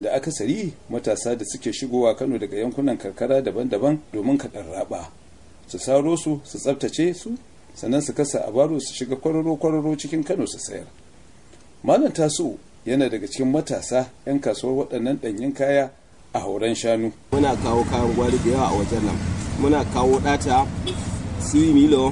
da akasari matasa da suke shigowa kano daga yankunan karkara daban-daban domin kaɗan raba su saro su su tsabtace su sannan su kasa a baro su shiga kwararo-kwararo cikin kano su sayar malam tasu yana daga cikin matasa 'yan kasuwar waɗannan ɗanyen kaya a hauren shanu muna kawo kayan gwari da yawa a wajen nan muna kawo ɗata su milo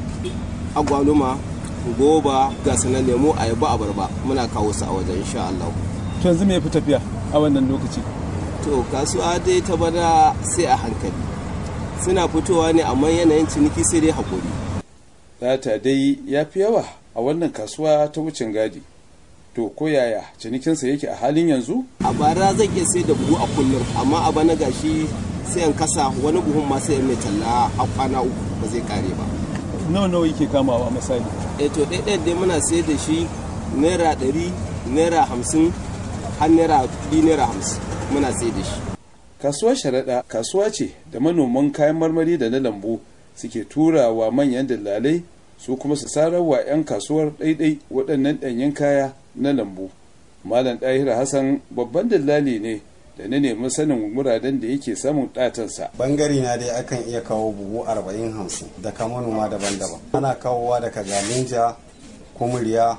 agwaluma goba ga sanar lemo ayaba abarba muna kawo su a wajen insha Allah to yanzu me fi tafiya a wannan lokaci to kasuwa dai ta bana sai a hankali suna fitowa ne amma yanayin ciniki sai dai hakuri data dai ya fi yawa a wannan kasuwa ta wucin gadi to ko yaya cinikinsa yake a halin yanzu a bara zan iya sai da buhu a kullum amma a bana gashi sai an kasa wani buhun ma sai mai talla a kwana uku ba zai kare ba nawa nawa yake kamawa misali eh to ɗaya dai muna sai da shi naira ɗari naira hamsin har naira biyu naira hamsin muna sai da shi kasuwar sharaɗa kasuwa ce da manoman kayan marmari da na lambu suke tura wa manyan dillalai su kuma su sarar wa 'yan kasuwar ɗaiɗai waɗannan ɗanyen kaya na lambu malam ɗahira hassan babban dillali ne da na nemi sanin wuraren da yake samun ɗatansa bangare na dai akan iya kawo buhu arba'in hamsin daga manoma daban-daban ana kawowa daga galinja kumuriya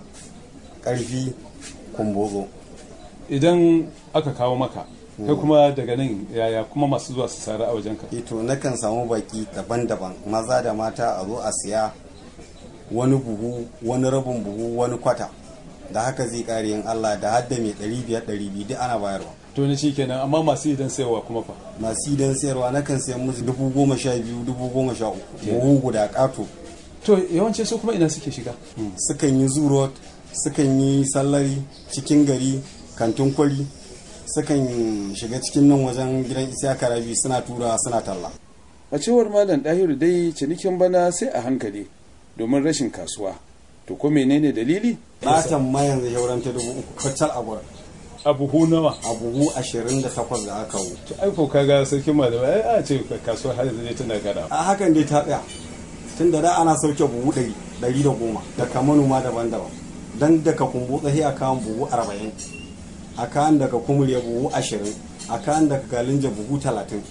ƙarfi kumbotso idan aka kawo maka kai kuma daga nan yaya kuma masu zuwa su sara a wajenka ito nakan samu baki daban-daban maza da mata a zo a siya wani buhu wani rabin buhu wani kwata da haka zai kare yin Allah da hadda mai ɗari biyar ɗari biyu duk ana bayarwa to ni kenan amma masu idan sayarwa kuma fa masu idan sayarwa nakan sayan musu dubu goma sha biyu dubu goma sha uku buhu guda ƙato to yawanci su kuma ina suke shiga sukan yi zurot sukan yi sallari cikin gari kantin kwari sukan shiga cikin nan wajen gidan isiyaka rabi suna tura suna talla a cewar malam ɗahiru dai cinikin bana sai a hankali domin rashin kasuwa to ko menene dalili ɗatan ma yanzu shauran ta dubu uku kacal a gurin a buhu nawa a buhu ashirin da takwas da aka wu to ai ko kaga sarkin malamai ai a ce kasuwa har yanzu dai tana gada a hakan dai ta tsaya tun da da ana sauke buhu ɗari ɗari da goma daga manoma daban-daban dan daga kumbu tsahi a kawan buhu arba'in a kan daga kumurya buhu ashirin a kan daga galinja buhu talatin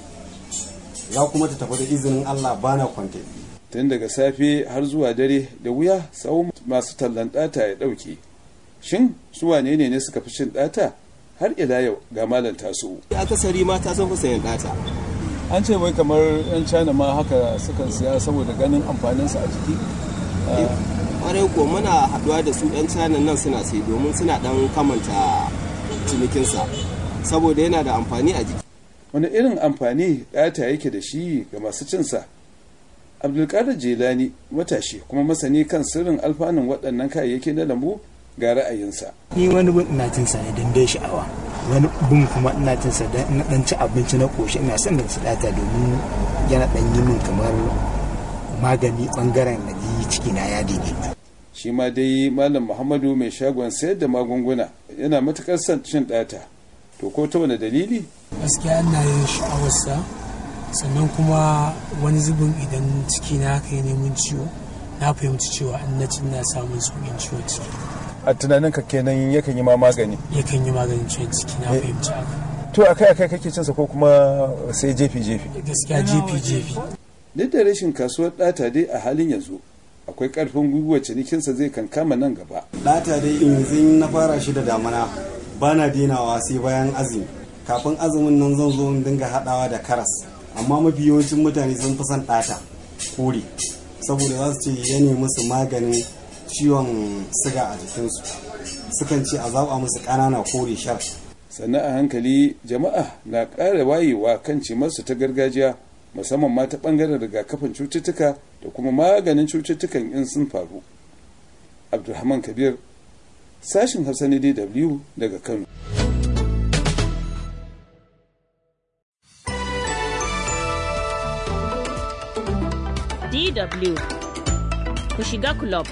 za kuma ta tafi da izinin allah bana kwante tun daga safe har zuwa dare da wuya tsawon masu tallan ɗata ya ɗauke shin su wane ne ne suka fi cin ɗata har ila yau ga malam taso akasari mata sun fi sayan ɗata an ce wai kamar yan china ma haka sukan siya saboda ganin amfaninsa a jiki kwarai ko muna haɗuwa da su yan china nan suna sai domin suna ɗan kamanta cinikinsa saboda yana da amfani a jiki wani irin amfani ɗata yake da shi ga masu cinsa abdulkadir jelani matashi kuma masani kan sirrin alfanun waɗannan kayayyaki na lambu ga ra'ayinsa ni wani bin ina cin sa ne don dai sha'awa wani bin kuma ina cin sa don ina dan ci abinci na koshi ina son da su data domin yana dan yi min kamar magani bangaren na ji ciki na ya daidaita shi ma dai malam muhammadu mai shagon sayar da magunguna yana matukar son cin ɗata to ko ta wani dalili gaskiya ina yin sha'awarsa sannan kuma wani zubin idan ciki na haka yi neman ciwo na fahimci cewa in na ci na samun sauƙin ciwon ciki a tunanin ka kenan yakan yi ma magani yakan yi maganin ciwon ciki na fahimci haka to akai akai kake cinsa ko kuma sai jefi jefi gaskiya jefi jefi duk da rashin kasuwar ɗata dai a halin yanzu akwai ƙarfin gwiwa cinikinsa zai kankama nan gaba ɗata dai yanzu na fara shi da damana ba na dinawa sai bayan azumi kafin azumin nan zan zo in dinga haɗawa da karas amma mafi yawancin mutane sun fi son ɗata kore saboda za su ce ya nemi musu maganin ciwon siga a jikinsu sukan ce a zaɓa musu ƙanana kore shar sannan a hankali jama'a na ƙara wayewa kan cimarsu ta gargajiya musamman ma ta ɓangaren rigakafin cututtuka da kuma maganin cututtukan in sun faru abdulrahman kabir sashin hausa na dw daga kano DW ku shiga club.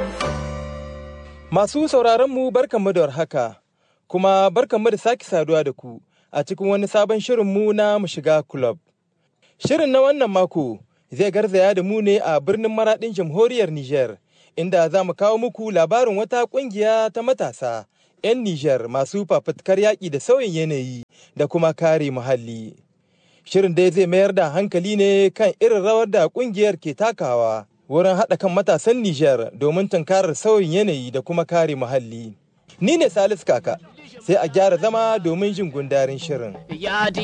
Masu sauraronmu barkanmu da haka, kuma barkanmu da sake saduwa da ku a cikin wani sabon shirinmu na mu shiga club. Shirin na wannan mako zai garzaya da mu ne a birnin maraɗin jamhuriyar Nijar, inda za mu kawo muku labarin wata ƙungiya ta matasa 'yan Nijar masu fafutukar yaƙi da sauyin yanayi da kuma kare muhalli. Shirin dai zai mayar da hankali ne kan irin rawar da kungiyar ke takawa wurin haɗa kan matasan Nijar domin tunkarar sauyin yanayi da kuma kare muhalli. Ni ne Salisu Kaka, sai a gyara zama domin jin gundarin shirin.